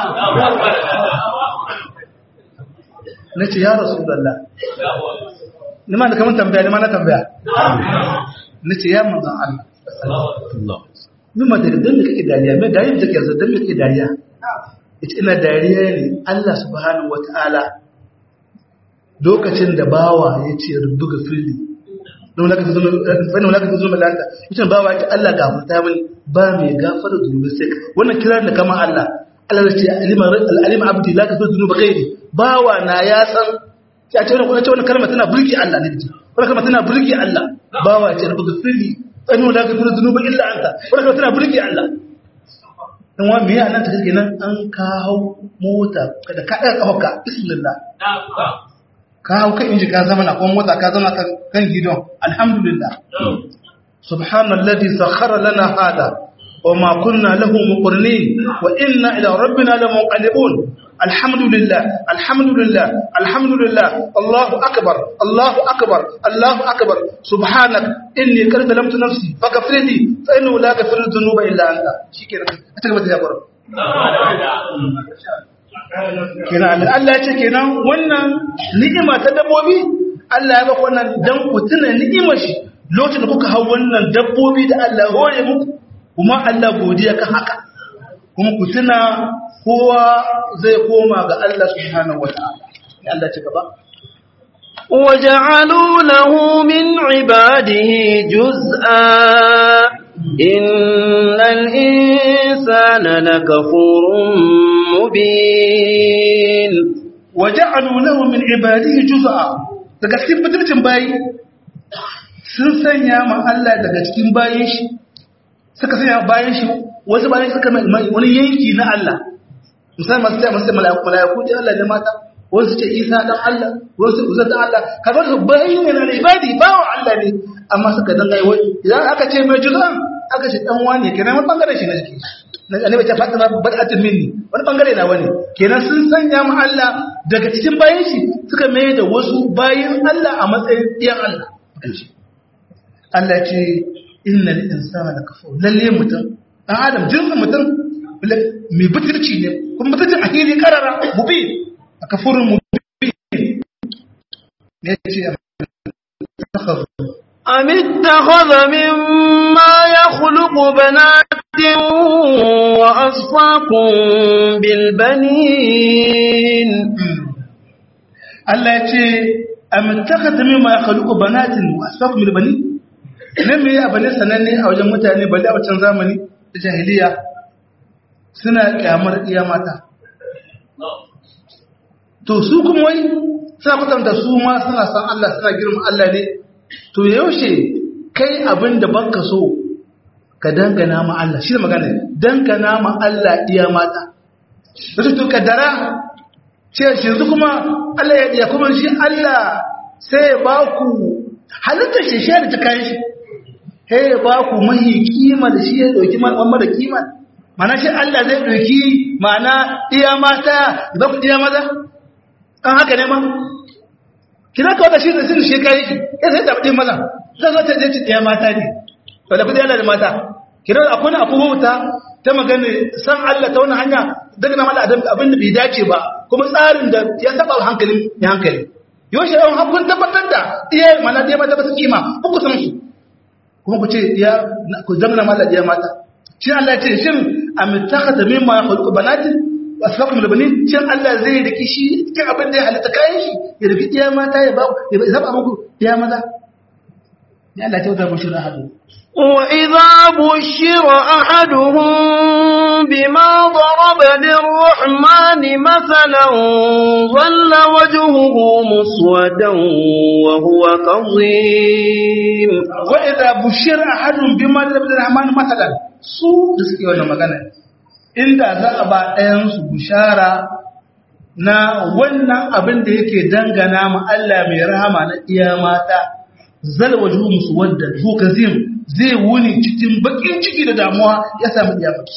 na ce ya rasu dalla ni ma da kamar tambaya ni ma na tambaya na ce ya manzan Allah Numa da dan da kake dariya, mai dariya da kake yanzu dan da kake dariya. Ita ina dariya ne Allah subhanahu wata'ala lokacin da bawa ya ce rubu ga fili. Don laka ta zama fani laka ta zama malaka. Ita bawa ya ce Allah gafarta mini ba mai gafara zunubi sai ka. Wannan kiran da kama Allah. Allah ya ce alima alima abdi la ta zunuba gairi. Bawa na ya san ya ce wannan wannan kalma tana burge Allah ne. Wannan kalma tana burge Allah. Bawa ya ce rubu ga fili ɗan wanda ka tura zunuba illa anta wadda ka tana burge Allah dan wa me yana ta kake nan an kawo mota da ka ɗaga ƙafarka bismillah ka hau kan inji ka zama na kuma mota ka zama kan gidon alhamdulillah subhanalladhi sakhara lana hada وما كنا له مقرنين وإنا إلى ربنا لمنقلبون الحمد لله الحمد لله الحمد لله الله أكبر الله أكبر الله أكبر سبحانك إني قد ظلمت نفسي فاغفر لي فإنه لا يغفر الذنوب إلا أنت شكرا أتكلم يا برو kenan Allah ya ce kenan wannan ni'ima ta dabbobi Allah ya baka wannan dan ku tuna ni'imar shi lokacin da kuka hau wannan dabbobi da Allah ya hore muku kuma Allah godiya kan haka kuma ku tuna kowa zai koma ga Allah subhanahu wataala ya Allah ci gaba وجعلوا له من عباده جزءا إن الإنسان لكفور مبين وجعلوا له من عباده جزءا daga cikin fitircin bayi sun sanya ma Allah daga cikin bayin shi suka sanya bayan shi wasu bayan suka mai wani yanki na Allah musamman masu tsaye masu tsaye malayaku ce Allah ne mata wasu ce Isa dan Allah wasu uzar dan Allah kamar su bayan ne na ibadi bawa Allah ne amma suka danga yi wani idan aka ce mai juz'an aka shi dan wani kenan wani bangare shi na jiki annabi ta fatima bad'atul minni wani bangare na wani kenan sun sanya mu Allah daga cikin bayan shi suka mai da wasu bayin Allah a matsayin iyan Allah Allah ce innal insana lakafur lalle mutum dan adam jinsin mutum mai butulci ne kuma butulcin a hili karara mubi a kafurin mubi ne ce أم اتخذ مما يخلق بنات وأصفاكم بالبنين Allah ya ce am takhata mimma yakhluqu banatin wa asfakum bil banin nan me ya bane sananne a wajen mutane balle a wancan zamani da jahiliya suna kyamar iya mata to su kuma wai suna kwatanta su ma suna san Allah suna girma Allah ne to yaushe kai abin da banka so ka dangana ma Allah shi magana dangana ma Allah iya mata da to kaddara ce shi yanzu kuma Allah ya iya kuma shi Allah sai ya ba ku halittar shi shi da ta kayan shi sai ya ba ku mahi kima da shi ya dauki mamma da kima mana shi Allah zai dauki mana iya mata da ku iya maza an haka ne ma kina ka wata shi da shi shi kai shi ya sai da ɗin maza zai zo ta je iya mata ne to da kudi yana da mata kina akwai akwai wuta ta magana san Allah ta wani hanya daga na mala abin da bai dace ba kuma tsarin da ya saba hankalin ya hankali yau shi yawan hakun tabbatar da iya mana da ya mata ba su kima uku san su kuma ku ce ya ku zamana mala da ya mata shi Allah ce shin amittakhata mimma yakhluqu banatin wa asfaqum lil banin shin Allah zai riki shi cikin abin da ya halitta kayan shi ya riki iya mata ya ba ya zaba muku iya maza ya Allah ce wata bushira hadu وإذا بشر أحدهم بما ضرب للرحمن مثلا ظل وجهه مسودا وهو كظيم وإذا بشر أحدهم بما ضرب للرحمن مثلا su da suke wannan magana inda za a ba ɗayansu bushara na wannan abin da yake dangana ma Allah mai rahama na iya mata zalwa juhu musu wadda juhu kazim zai wuni cikin bakin ciki da damuwa ya samu iyamaki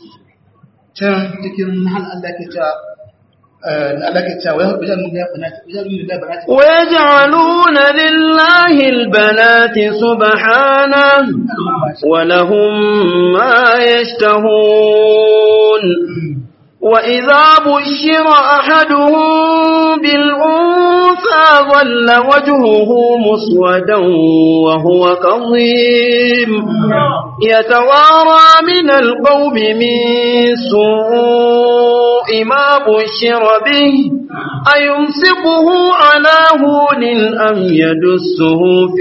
can cikin hal Allah ke cewa Allah ke cewa wai bijan mun ya banati bijan mun da banati ويجعلون لله البنات سبحانه ولهم ما يشتهون وإذا بشر أحدهم بالأنثى ظل وجهه مسودا وهو كظيم يتوارى من القوم من سوء ما بشر به أيمسكه على هون أم يدسه في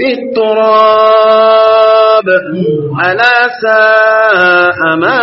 التراب ألا ساء ما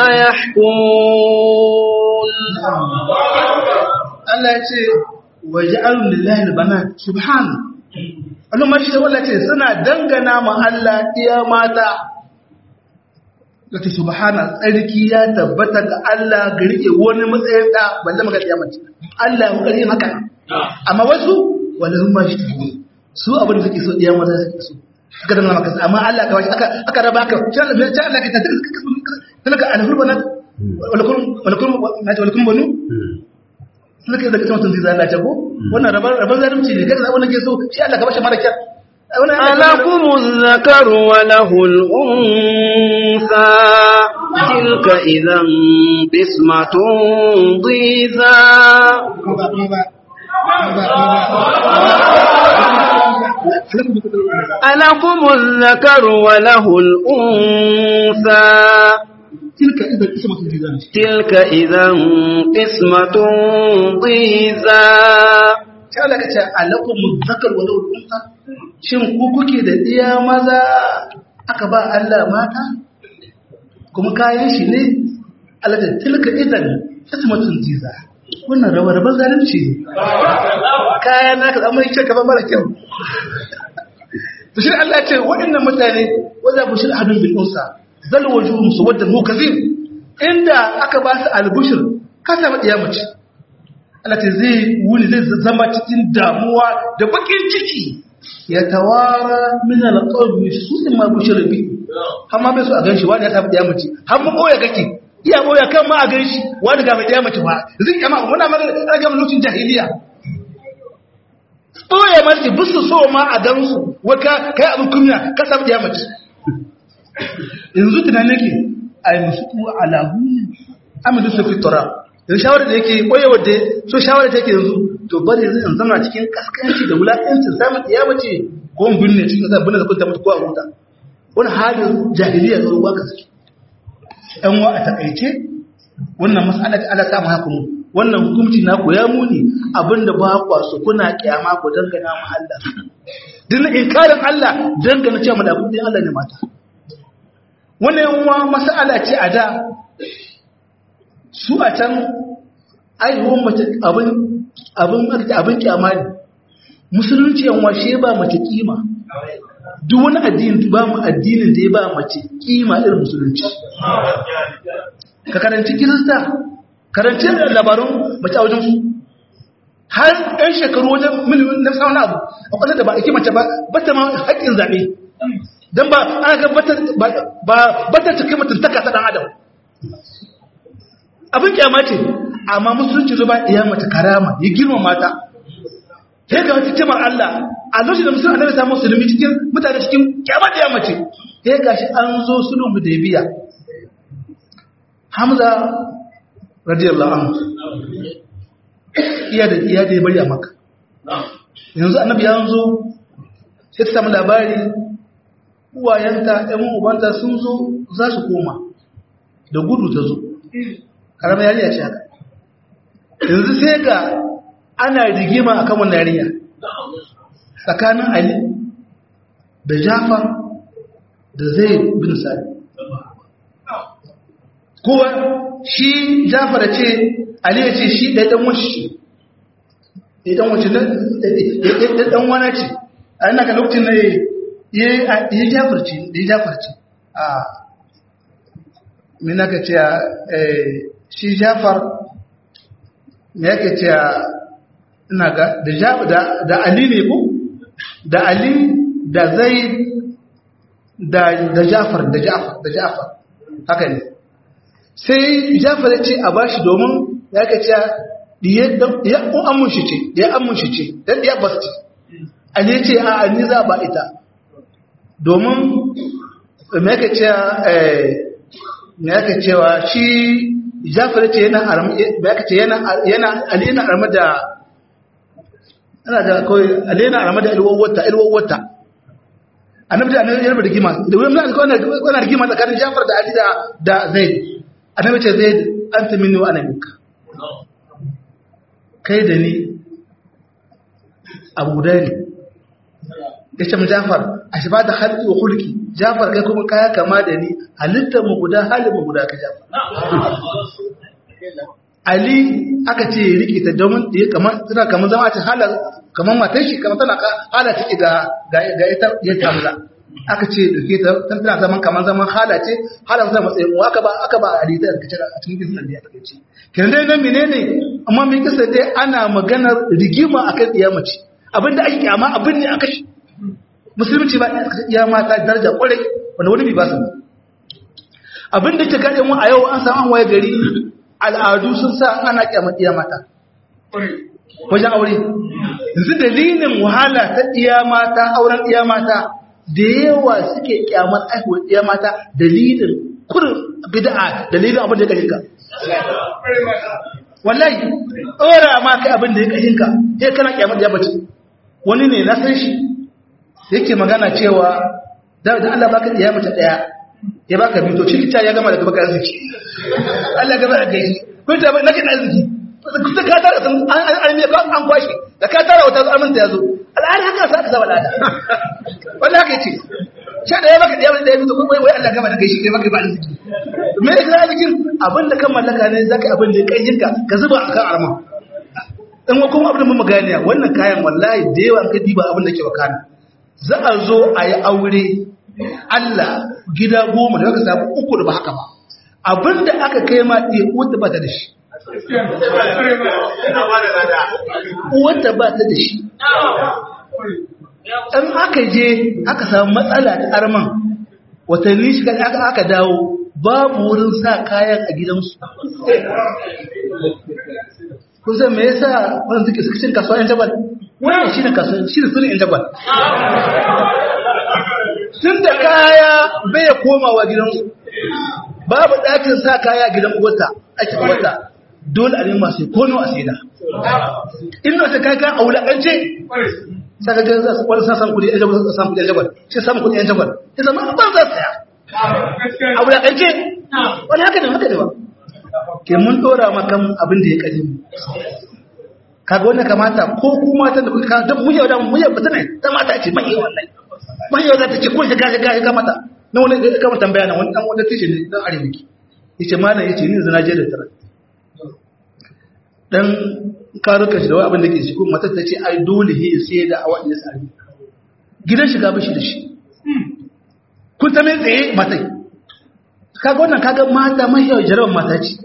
يحكمون Allah ya ce waja'alu lillahi albanat subhan Allah ma shi da wallahi ce suna dangana ma Allah iya mata kace subhana tsarki ya tabbata ga Allah ga rike wani matsayin da balle maka iya mace Allah ya kare haka amma wasu wallahi ma shi su abin da suke so iya mata suke so aka dangana maka amma Allah ka aka aka raba ka sai Allah ka ta tilka alhurbanat walakum walakum walakum banu suka yi daga mutum zai zana ta ko wannan rabar zalunci ne kada zaɓi nake so shi Allah ka bashi mara kyar ألكم الذكر وله الأنثى تلك إذا قسمة ضيزى ألكم الذكر وله الأنثى تلك إذا قسمة الجزان تلك إذا قسمة ضيزى sai Allah ka ce alakum zakar wa lahu unsa shin ku kuke da iya maza aka ba Allah mata kuma kayan shi ne Allah da tilka idan qismatun jiza wannan rawa raban zalunci ne kayan naka amma yake ka ba mara kyau to shi Allah ya ce waɗannan mutane wanda bushir hadun bil unsa zal wujuhum suwaddan mukazim inda aka ba su albushir ka samu iya mace Allah ce zai wuni zai zama cikin damuwa da bakin ciki ya tawara min alqawmi su in ma bushira bi amma bai so a ganshi wani ya tafi da mace har mu boye kake iya boye kan ma a ganshi wani ga mai da mace ba zai kama muna magana ana ga lokacin jahiliya boye mace bisu so ma a gansu waka kai abin kunya ka samu da mace yanzu tunanin nake ai musu alahu amadu su fitura yanzu shawarar da yake boye wadda so shawarar da yake yanzu to bari yanzu in zama cikin kaskanci da wulaƙancin samun ɗiya mace ko in binne cikin ƙasa binne da kunta mutu ko a huta wani halin jahiliya zo ba ka suke ɗan wa a takaice wannan mas'ala ta ala samu hakunu wannan hukunci na ku ya muni abinda ba kwa su kuna kiyama ku dangana mu Allah din inkarin Allah dangana cewa malakun din Allah ne mata wannan yan wa mas'ala ce a da su a can aihuwan mace abin abin abin kyama ne musulunci yan washe ba mace kima duk wani addini ba mu addinin da ya ba mace kima irin musulunci ka karanci kirista karanci labarun mace a wajen su har ɗan shekaru wajen milimin na sauna abu a kwanar da ba a ki mace ba ba ta ma haƙƙin zaɓe don ba ana ga ba ta cikin mutuntaka ta ɗan adam abin kyama ce amma musulunci zo ba iya mace karama ya girma mata sai ga wata kimar Allah a lokacin da musulun annabi samu musulmi cikin mutane cikin kyamar da ya mace sai ga shi an zo sulhun hudaybiya Hamza radiyallahu anhu iya da iya da ya bari a maka yanzu annabi ya zo sai ta samu labari uwayenta ɗan ubanta sun zo za su koma da gudu ta zo karamar yariya ce haka yanzu sai ga ana rigima a kan wannan yariya tsakanin ali da jafar da zai bin sari kowa shi jafar da ce ali ya ce shi ɗaya ɗan wacce ɗan wacce ɗan wana ce a yana ka lokacin na ya jafarci da ya jafarci a mina ka ce shi jafar me yake ce ina ga da da ali ne ko da ali da zai da da jafar da jafar da jafar haka ne sai jafar ya ce a bashi domin ya ka ce ya amun shi ce ya amun shi ce dan ya bas ce ali ya ce a ani za ba ita domin me yake ce me yake cewa shi Jafar ce yana yana yana Ali yana arma da ana da kawai Ali yana arma da ilwawata ilwawata annabi da annabi yana rigima da wani mun alƙawarin wannan rigima tsakanin Jafar da Ali da da Zaid annabi ce Zaid anta minni wa ana minka kai da ni Abu Dari ya ce mu Jafar a shi ba da halki wa hulki Jafar kai kuma kaya kama da ni halittar mu guda halin mu guda ka Jafar Ali aka ce ya rike ta domin ya kamar tana kamar zama ta hala kamar matar shi kamar tana hala take ga ga ita ya tamla aka ce dauke ta tana zaman kamar zaman hala ce hala zama matsayin mu aka ba aka ba Ali da kace a cikin kisan da ya take ce kin dai nan menene amma mai kisa dai ana maganar rigima akan iyamaci abinda ake kyama abin ne aka shi musulunci ba ya mata daraja kwarai wanda wani bai ba su abin da ke gaɗe mu a yau an samu an waye gari al'adu sun sa ana kyamar iya mata wajen aure yanzu dalilin wahala ta iya mata auren iya mata da yawa suke kyamar aihuwar iya mata dalilin kurin bid'a dalilin abin da ya kashinka wallahi ɗora ma kai abin da ya kashinka sai kana kyamar ya bace wani ne na san shi yake magana cewa da Allah baka iya mace daya ya baka biyu to cikin ya gama daga baka arziki Allah gaba da gaishe ko ta nake da arziki kuta ka tara san an an ka an kwashi da ka tara wata amin ta yazo al'ada haka sa ka saba da wallahi haka yace sha da ya baka da ya biyu to wai wai Allah gaba da gaishe kai baka ba arziki me ne ka arzikin abinda kan mallaka ne zaka abin da kai jinka ka zuba akan arma dan kuma abin da mun maganiya wannan kayan wallahi da yawa ka diba abin da ke wakana za a zo a yi aure Allah gida goma da aka samu uku da ba haka ba abinda aka kai ma ɗaya wata ba ta da shi wata ba ta da shi in aka je aka samu matsala ta arman watanni shiga aka aka dawo babu wurin sa kayan a gidansu kusan me yasa wannan suke suka cin kasuwa yan jabal wannan shi ne kasuwa shi ne sunan yan jabal tun da kaya bai komawa gidansu babu ɗakin sa kaya a gidan uwarta ake uwarta dole a nema sai kono a saida in na sai kaya a wulaƙance saka ga za su wani sasan kudi yan jagwal su samu kudi yan jagwal shi samu kudi yan jagwal ya zama ban za su saya a wulaƙance wani haka ne haka ne ba ke mun dora makan abin da ya kaji mu kaga wannan kamata ko ku mata da kuka don mun yau da mun yau ne ta mata ce mai wannan mai yau za ta ce kun shiga shiga shiga mata na wani da kama tambaya na wani dan wani tishi ne dan arziki yace malam yace ni zana je da tara dan karuka shi da wani abin da ke shi kuma matar ta ce ai dole he sai da awa ya sami gidan shiga bashi da shi kun ta mai tsaye matai kaga wannan kaga mata mai yau jarabar mata ce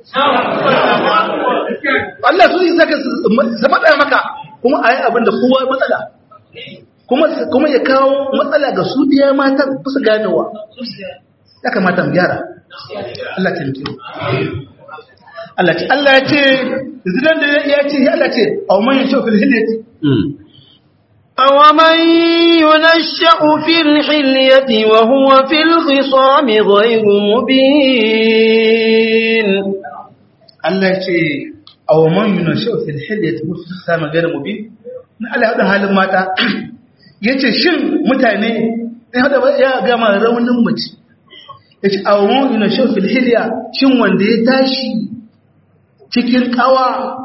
Allah su yi saka su matsaya maka kuma a yi abin da kowa matsala kuma kuma ya kawo matsala ga su biya mata ba su ganewa ya kamata mu gyara Allah ta mutu Allah ce Allah ya ce zidan da ya ce ya Allah ce aw man yashu fil hilyati أومن ينشأ في الحلية وهو في الخصام غير مبين Allah ya ce aw man yashu fil hilyati wa fi sama ghayr mubin na Allah hada halin mata yace shin mutane ya hada ya gama raunin mace yace aw man yashu fil hilya shin wanda ya tashi cikin kawa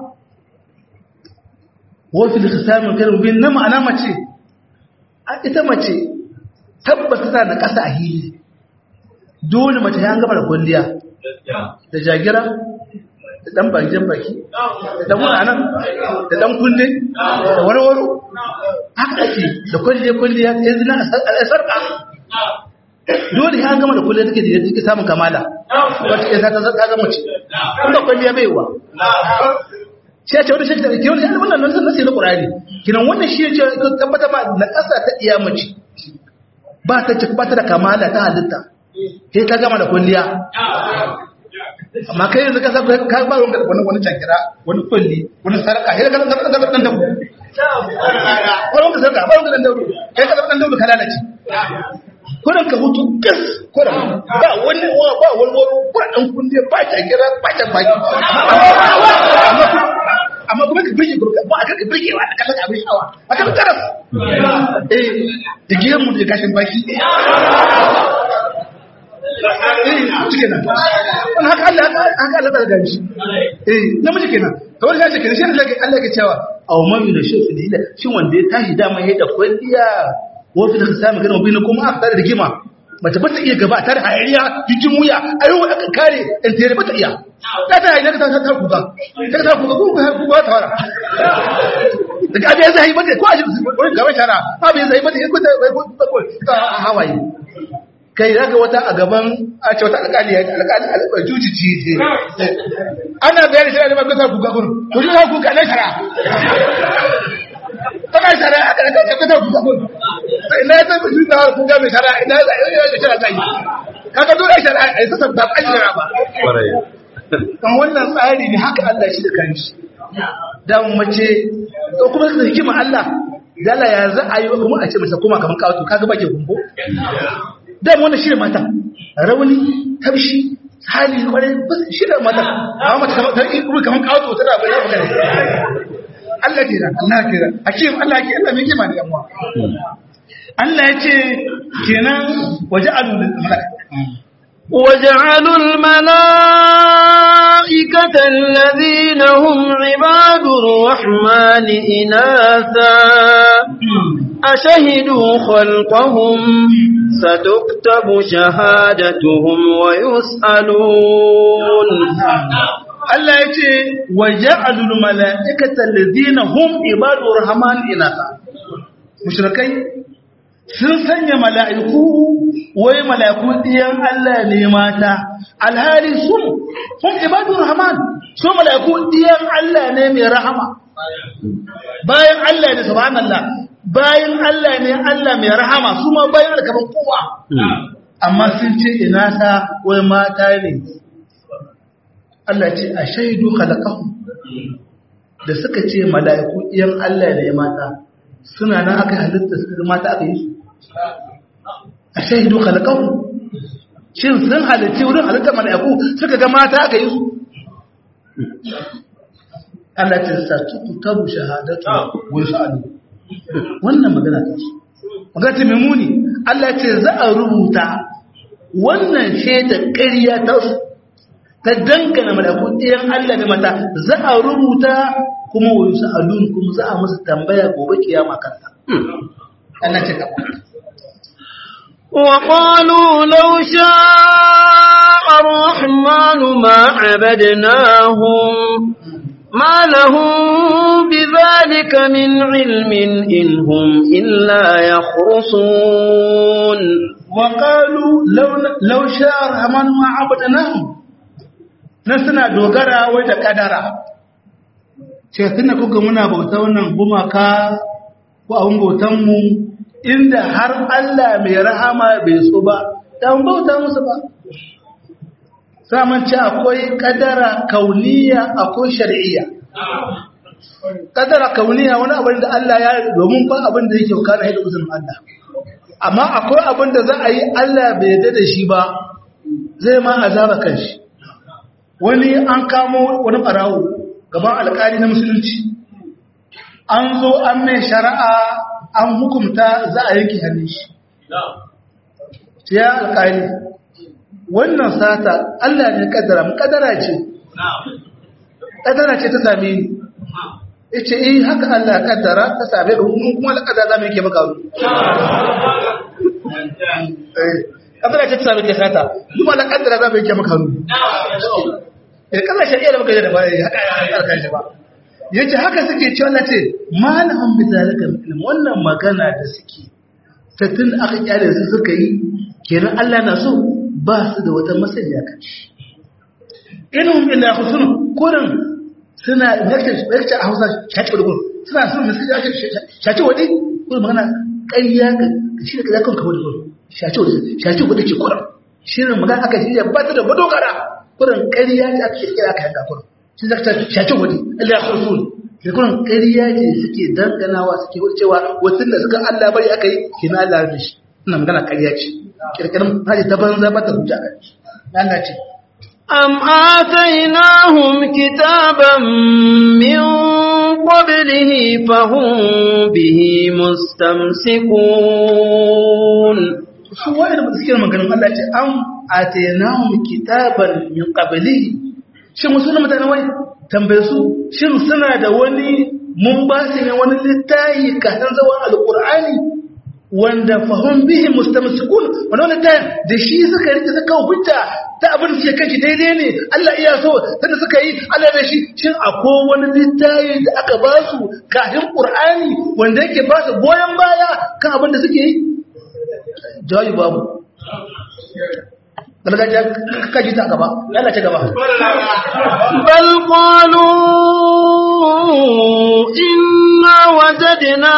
wafi da samun karin bin na ma'ana mace a ita mace tabbata tana da ƙasa a hili dole mace ya gaba da kwalliya da jagira da ɗan bakin baki da ɗan wuranan da ɗan kunne da warwaro haka ake da kwalliya-kwalliya ya zina a sarƙa dole ya gama da kwalliya take da take samun kamala wata ya ta zama ce kuma kwalliya bai wa sai ce wani shekara ke wani wannan nan nasi na Qur'ani kinan wannan shi ce tabbata ba na ƙasa ta iya mace ba ta ce ba ta da kamala ta halitta sai ta gama da kulliya amma kai yanzu ka sa ka ba wani wani wani jakira wani kulli wani sarka sai ka zama dan dan dabu wani wani sarka ba wani dan dabu kai ka zama dan dabu ka lalace kuran ka hutu gas kuran ba wani ba wani wani kuran dan kunne ba jakira ba ta baki amma kuma ka birge gurka ba a ka birge wa a kallon abin shawa a kan karas eh da gidan mu da gashin baki eh cike nan wani haka Allah haka Allah ta gani shi eh namiji kenan to wani gashi kenan shi Allah ke Allah ke cewa aw man min shafi dila shin wanda ya tashi dama ya da kwalliya wa fi da samu ganin bin kuma aka tare da rigima mace ba ta iya gaba tare hayariya jikin wuya ayo aka kare in tere ba ta iya ta ta hayariya ta ta kuka ta ta kuka ko ku ba ta wara daga abin zai mata ko a wani gaba shara abin zai mata ko ta ko ta hawaye kai zaka wata a gaban a ce wata alƙali ya alƙali alƙali jujici ce ana bayani shara da ba ta kuka gurin ko ta kuka na shara tana shara a ƙarƙar ta ta kuka gurin ina ta fi da kuka mai shara ina da yau shara ta yi kaga dole shara a yi sassa ba an shara ba kan wannan tsari ne haka Allah shi da kanshi dan mace ko kuma da hikima Allah dala ya za a yi kuma a ce mace kuma kaman kawo kaga bake gumbo dan wannan shi da mata rauni tabshi hali kwarai shi da mata amma mace ta yi kuma kaman kawo ta da bayan magana Allah kira Allah kira hakim Allah ke Allah mai kima da yanwa Allah ya ce kenan waje alul malaka وجعلوا الملائكة الذين هم عباد الرحمن إناثا أشهدوا خلقهم ستكتب شهادتهم ويسألون Allah ya ce wa ja'alul mala'ikata alladhina hum ibadur rahman inatha mushrikai sun sanya mala'iku wai mala'iku ɗiyan Allah ne mata alhali sun sun ibadun rahman su mala'iku ɗiyan Allah ne mai rahama bayan Allah ne subhanallah bayan Allah ne Allah mai rahama su ma bayan da kaman kowa amma sun ce ina ta wai mata ne Allah ce a shaidu khalaqahu da suka ce mala'iku iyan Allah ne mata suna nan aka halitta su mata aka yi su a shaidu khalaqahu shin sun halitta wurin halitta mala'iku suka ga mata aka yi su Allah ce sa tuku tabu shahadatu wa yus'alu wannan magana ta ce magana ta muni Allah ce za a rubuta wannan shaidar ƙarya ta su ta dangana malaku ɗayan Allah da mata za a rubuta kuma wa yusa alun kuma za a musu tambaya gobe kiyama kanta Allah ce ka وقالوا لو شاء الرحمن ما عبدناهم ما لهم بذلك من علم إن هم إلا يخرصون وقالوا لو, لو شاء الرحمن ما عبدناهم نسنا دوغرا ودا قدرا ce tunda kuka muna bauta wannan gumaka ko abun bautan mu inda har Allah mai rahama bai so ba dan bauta musu ba saman ce akwai kadara kauniya akwai shari'iyya kadara kauniya wani abin da Allah ya domin ba abin da yake kana haida uzurin Allah amma akwai abin da za a yi Allah bai yarda da shi ba zai ma azaba kanshi wani an kamo wani barawo gaban alƙali na musulunci an zo an mai shari'a an hukumta za a yanke hannun shi ya alƙali wannan sata Allah ne kaddara mu kaddara ce kaddara ce ta same ni yace eh haka Allah kaddara ta same ka mun kuma kaddara zamu yake maka wuri eh kaddara ce ta same ka sata kuma Allah kaddara zamu yake maka wuri eh kaddara shari'a da muka yi da ba haka ya kan shi ba yace haka suke cewa na ce malahum bi zalika ilm wannan magana da suke ta tun aka kyale su suka yi kenan Allah na so ba su da wata masaniya kan shi inuhum illa husnun kurin suna lecture a Hausa shaci wadi kurin suna suna suka shaci wadi kurin magana ƙarya ka shi da kaza kan ka wadi kurin shaci wadi shaci wadi ce kurin shirin magana aka shirya ba ta da madogara kurin ƙarya ce aka shirya aka yanka kurin shi zaka shaci wadi illa husnun da kurin ƙarya ce suke danganawa suke wuce cewa wasu da suka Allah bari aka yi kina Allah da shi ina magana ƙarya ce kirkirin haji ta banza ba ta hujja a shi Allah ce أم آتيناهم كتابا من قبله فهم به مستمسكون su wa'ida ba suke maganin Allah ce an atainahum kitaban min qablihi shin wasu ne mutane wai tambaye su shin suna da wani mun ba su ne wani littafi kafin zawan alqur'ani wanda fahim bihi mustamsikun wannan littafin da shi suka rike suka hujja ta abin da suke kanki daidai ne Allah iya so tunda suka yi Allah da shi shin akwai wani littafi da aka ba su kafin qur'ani wanda yake ba su goyen baya kan abin da suke yi jawabi babu gargajiya kaji ta gaba Allah ta gaba بل قالوا إنا وجدنا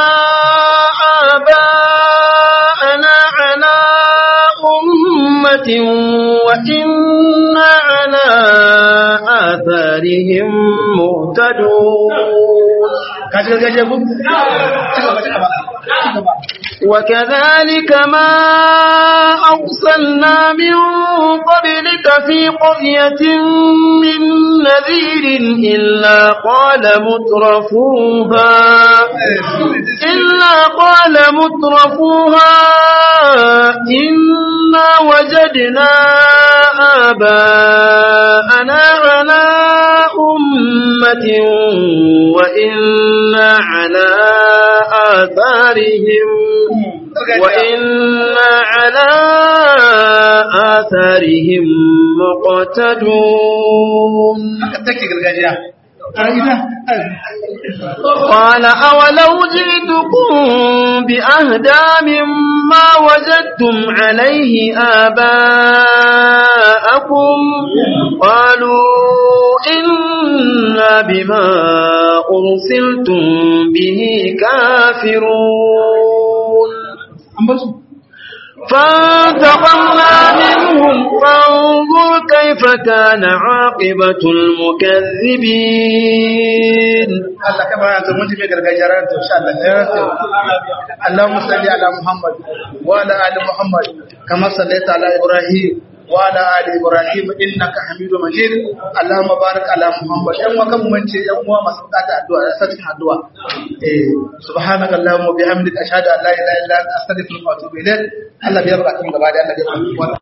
آباءنا على أمة وإنا على آثارهم مهتدون kaji gargajiya ku ci gaba ci gaba ci gaba وكذلك ما أرسلنا من قبلك في قرية من نذير إلا قال مترفوها إلا قال مترفوها إنا وجدنا آباءنا على أمة وإنا على آثارهم وإنا على آثارهم مقتدون haka take gargajiya a ina قال أولو جئتكم بأهدى مما وجدتم عليه آباءكم قالوا إن إنا بما أرسلتم به كافرون فانتقمنا منهم فانظر كيف كان عاقبة المكذبين Allah ka bara ta mun tafi gargajiya ran to insha Allah ya rasu Allahumma salli ala Muhammad wa ala ali Muhammad kama sallaita ala Ibrahim wa ala ali Ibrahim innaka Hamidum Majid Allahumma barik ala Muhammad yan wakan mun ce yan uwa masu bukata addu'a da sakin addu'a eh subhanaka Allahumma bihamdika ashhadu an la ilaha illa anta astaghfiruka wa atubu ilaik Allah biya bukatun gaba da Allah ya